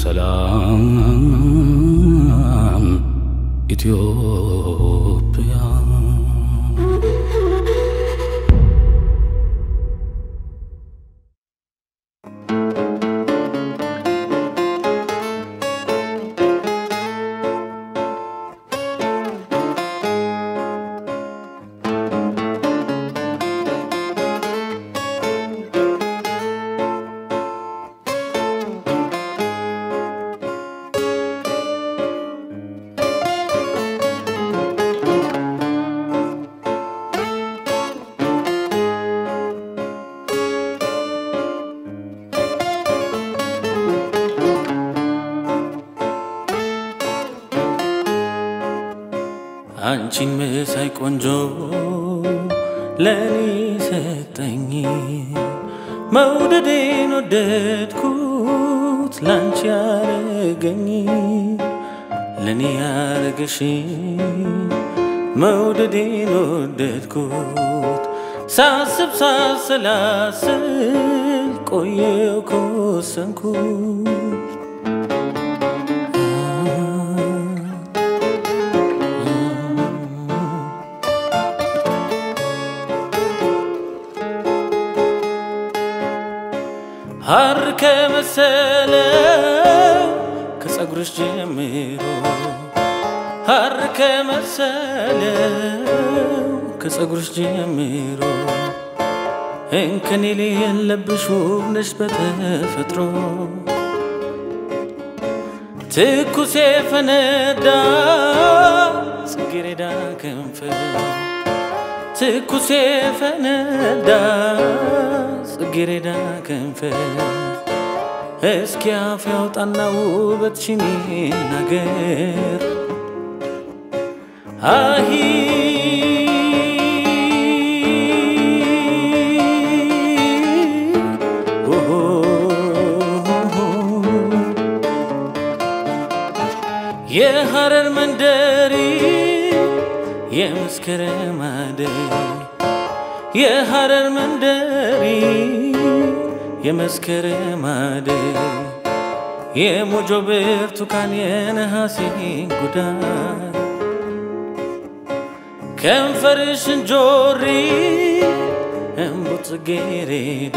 ሰላም ኢትዮጵያ አንቺን መሳይ ቆንጆ ለኔ ሰጠኝ መውደዴን ወደድኩት ላንቺ ያረገኝ ለኔ ያረገሽ መውደዴን ወደድኩት ሳስብ ሳሰላስል ቆየው ከወሰንኩት ሐር ከመሰለው ከጸጉርሽ ጀምሮ ሐር ከመሰለው ከጸጉርሽ ጀምሮ እንከን የሌለብሽ ውብ ነሽ በተፈጥሮ ትኩስ የፈነዳ ጽጌረዳ ከንፈር ትኩስ የፈነዳ ጽጌረዳ ከንፈር እስኪ አፍ ያውጣና ውበትሽን ይናገር አሂ የሐረር መንደሪ የመስከረም አደይ የሐረር መንደሪ የመስከረም አደይ የሞጆ ብርቱካን የነሐሴ ጉዳይ ከንፈርሽን ጆሪ እምቡጥ ጽጌረዳ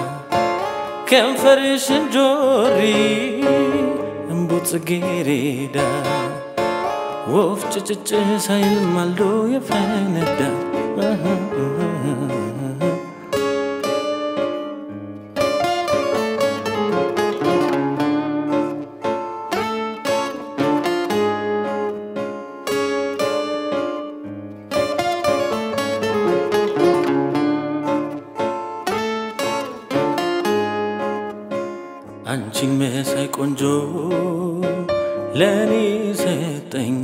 ከንፈርሽን ጆሪ እምቡጥ ጽጌረዳ ወፍ ጭጭጭ ሳይል ማልዶ የፈነዳ አንቺን መሳይ ቆንጆ ለኔ ሰጠኝ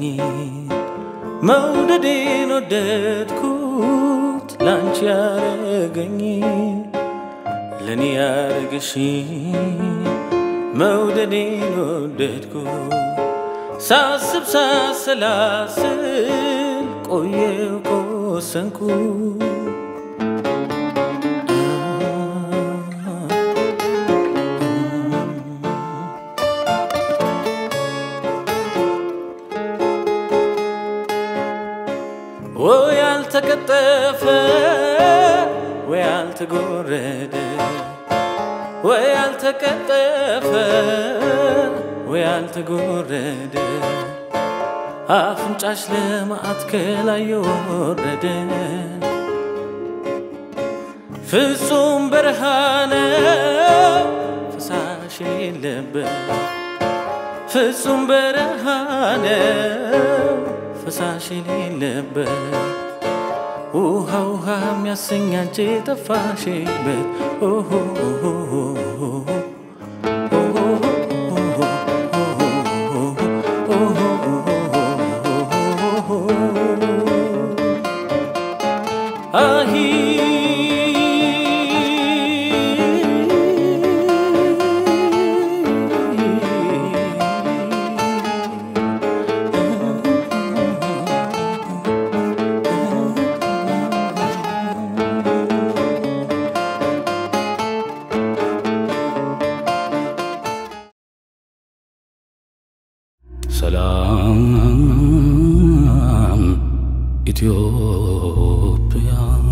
መውደዴን ወደድኩት ላንቺ ያረገኝ ለኔ ያረገሽ መውደዴን ወደድኩት ሳስብ ሳሰላስል ቆየው ከወሰንኩት ወይ ያልተቀጠፈ ወይ ያልተጎረደ ወይ ያልተቀጠፈ ወይ ያልተጎረደ አፍንጫሽ ለማአት ከላይ የወረደ ፍጹም በረሃነ ፈሳሽ የሌለበት ፍጹም በረሃነ ፈሳሽ የሌለበት ውሃ ውሃ የሚያሰኝ አንቺ የጠፋሽበት ኦሆ አሂ ሰላም ኢትዮጵያ